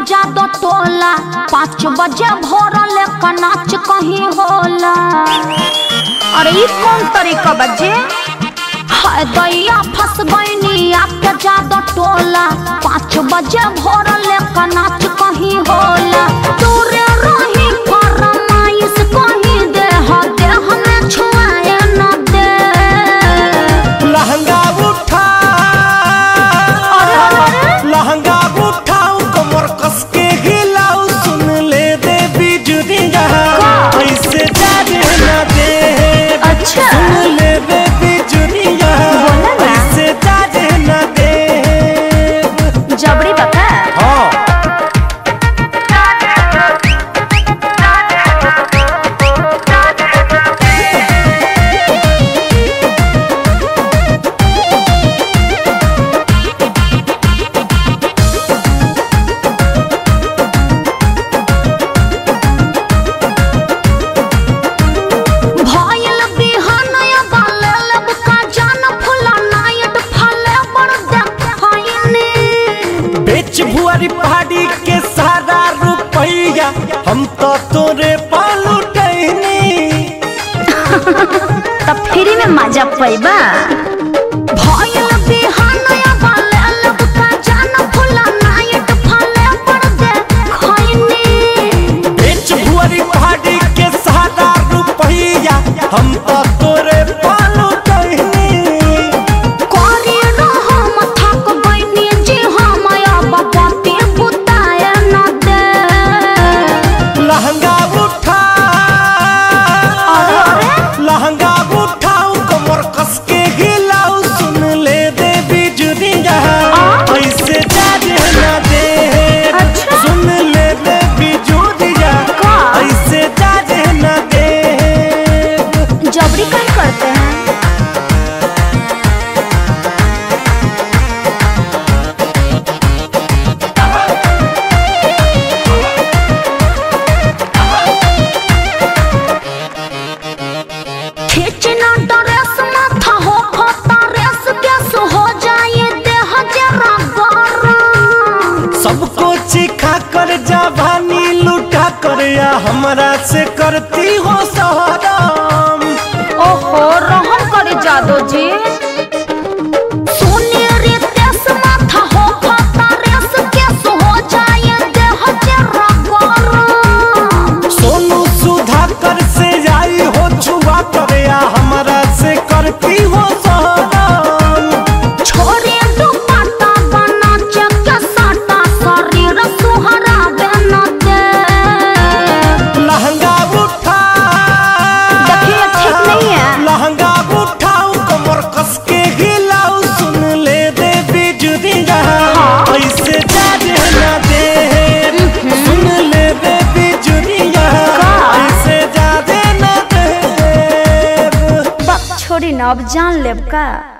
जादो टोला पाँच बजे भोरले का नाच कहीं होला अरे ई कौन तरीका बजे हाय दैया फंस गईनी आपके जादो टोला पाँच बजे भोरले का नाच कहीं होला दूरे रही फरमाइश कहीं दे हो दे हमें छुआए न दे लहंगा उठा अरे अरे लहंगा उठाऊ कमर कस के हिलाऊ सुन ले दे बिजुरिया ऐसे जाने न दे अच्छा। सुन ले दे बिजुरिया बोला ना। ऐसे जाने न दे जबरी बता हाँ भयल बिहानया बाले लब का जान फुला नायट फले बड़ देखैनी बेच भुआरी पहाड़ी के सारा रुपैया हम तो तोरे पालू टहनी तब फ्री में मजा पैबा भयल बिहानया बाले लब का जान फुला नायट फले बड़ देखैनी बेच भुआरी पहाड़ी के सारा रुपैया हम तो तोरे पालू टहनी कोरी रहो मथा को गईनी जी हम बापी बुताए न दे लहंगा उठा अरे अरे लहंगा उठाऊ कमर कस के हिलाऊ सुन ले दे बिजुरिया ऐसे जाने न दे अच्छा। सुन ले दे बिजुरिया का? ऐसे जाने न दे जबरी कहीं करते हैं खींचना ड्रेस माथा हो खोता रेस गैस हो जाए देह जरा गरम सबको चिखा कर जवानी लुटा कर या हमरा से करती हो सहराम ओहो रहम करे जादो जी सुनेरी तेस माथा हो खोता रेस गैस हो जाए देह जरा गरम सोनू सुधाकर से आई हो छुआ कर या हमरा से करती हो सहराम छोरे दुपट्टा बना चक साटा शरीर सुहरा बन दे लहंगा उठा देखिए ठीक नहीं है लहंगा उठाऊ कमर कस के हिलाऊ सुन ले दे बिजुरिया हाँ। ऐसे जाने न दे सुन ले दे बिजुरिया का? ऐसे जाने न दे बक छोड़ी ना अब जान लेब का